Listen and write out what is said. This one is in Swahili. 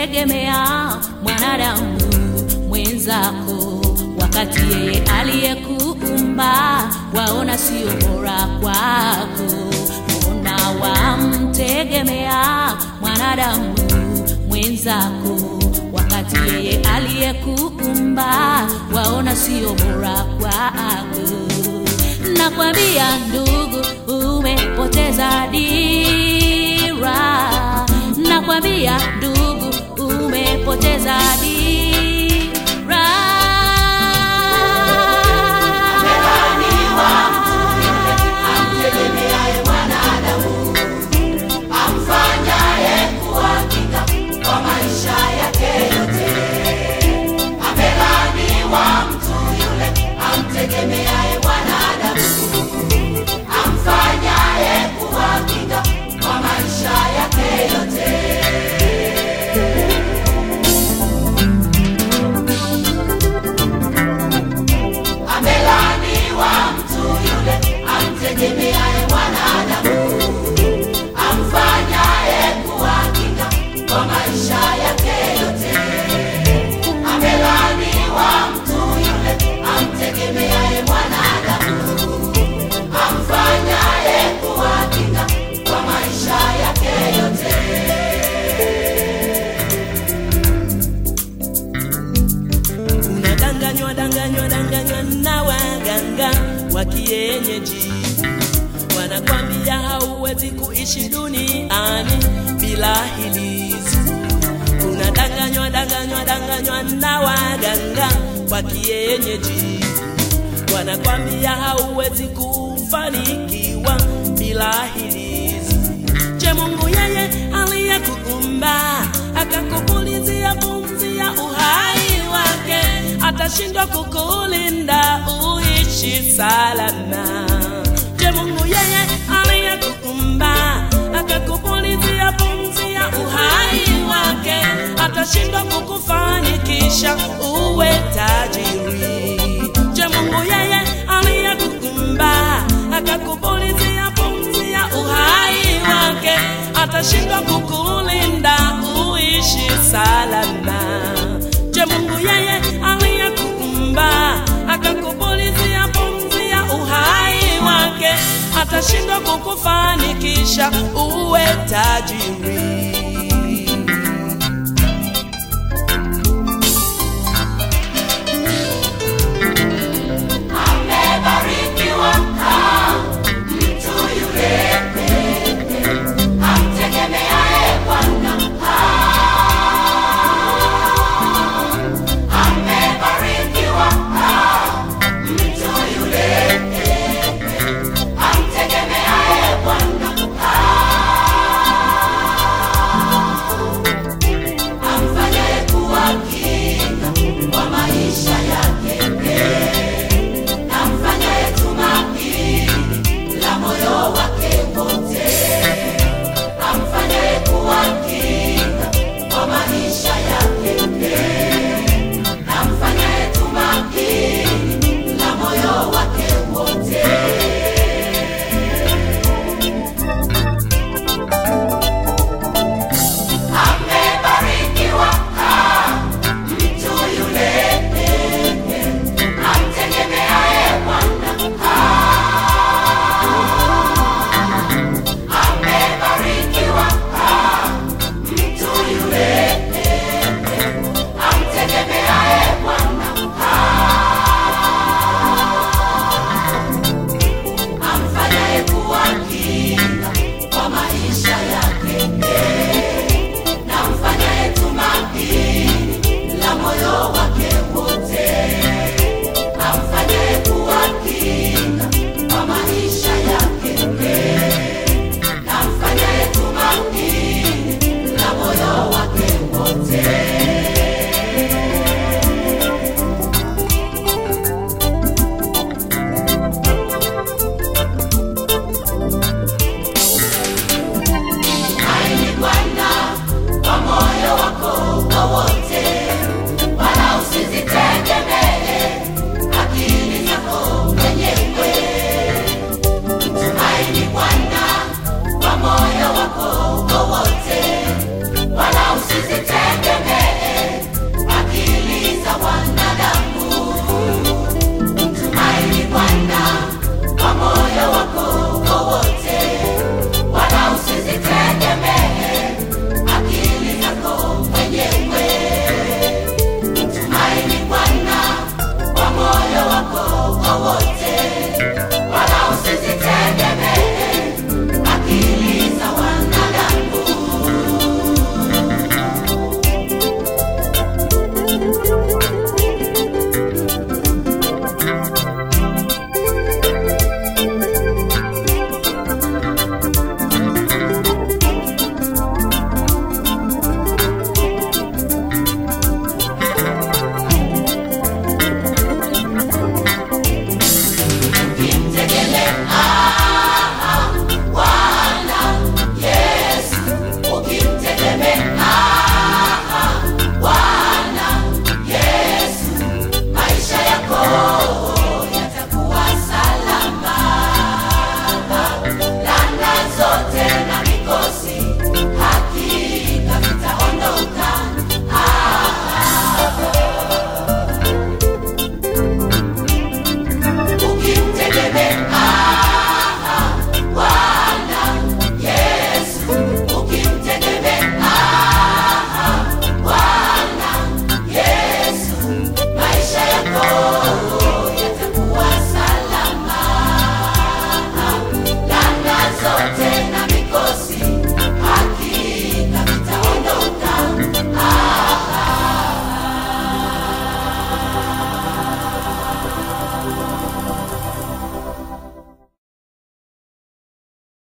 unamtegemea mwanadamu mwenzako, wakati yeye aliyekuumba waona sio bora kwako. Mbona wamtegemea mwanadamu mwenzako, wakati yeye aliyekuumba waona sio bora kwako. Nakwambia ndugu, umepoteza dira. Nakwambia ndugu, umepoteza dira. amtegemeaye mwanadamu amfanyaye kuwa kinga kwa maisha yake yote. Amelaaniwa mtu yule amtegemeaye mwanadamu amfanyaye kuwa kinga kwa maisha yake yote. Amelaaniwa mtu yule amtegemeaye mwanadamu amfanyaye kuwa kinga kwa maisha yake yote. Amelaaniwa mtu yule amtegemeaye mwanadamu amfanyaye kuwa kinga kwa maisha yake yote. unadanganywa danganywa danganywa na waganga wa kienyeji wanakwambia hauwezi kuishi duniani bila hilizi unadanganywa danganywa danganywa na waganga wa kienyeji wanakwambia hauwezi kufanikiwa bila hilizi je mungu yeye aliyekuumba akakupulizia pumzi ya uhai wake atashindwa kukulinda uishi salama je mungu yeye aliyekuumba akakupulizia pumzi ya uhai wake atashindwa kukufanikisha uwe tajiri je mungu yeye aliyekuumba akakupulizia pumzi ya uhai wake atashindwa kukulinda uishi salama je mungu yeye aliyekuumba akakupulizia pumzi ya uhai wake atashindwa kukufanikisha uwe tajiri